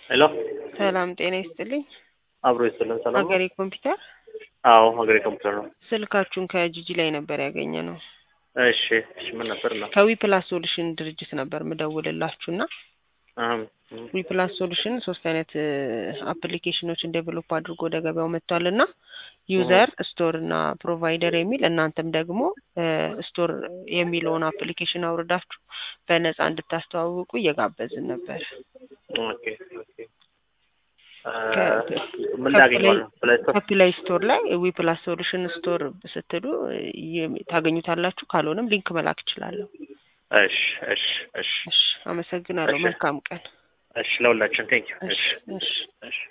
ሄሎ ሰላም ጤና ይስጥልኝ። አብሮ ይስጥልን። ሰላም ነው? ሀገሬ ኮምፒውተር አዎ ሀገሬ ኮምፒውተር ነው። ስልካችሁን ከጂጂ ላይ ነበር ያገኘ ነው። እሺ እሺ፣ ምን ነበር ነው? ከዊ ፕላስ ሶሉሽን ድርጅት ነበር ምደውልላችሁ እና አሁን ዊ ፕላስ ሶሉሽን ሶስት አይነት አፕሊኬሽኖችን ዴቨሎፕ አድርጎ ወደ ገበያው መጥቷል እና ዩዘር ስቶር እና ፕሮቫይደር የሚል እናንተም ደግሞ ስቶር የሚለውን አፕሊኬሽን አውርዳችሁ በነፃ እንድታስተዋውቁ እየጋበዝን ነበር። ኦኬ ኦኬ። ምን ላገኘዋለሁ? ፕሌይ ስቶር ከፕላይ ስቶር ላይ ዊ ፕላስ ሶሉሽን ስቶር ስትሉ ይ- ታገኙታላችሁ። ካልሆነም ሊንክ መላክ እችላለሁ። እሺ እሺ እሺ እሺ፣ አመሰግናለሁ። እሺ። መልካም ቀን። እሺ፣ ለሁላችን ቴንክ ዩ። እሺ እሺ እሺ እሺ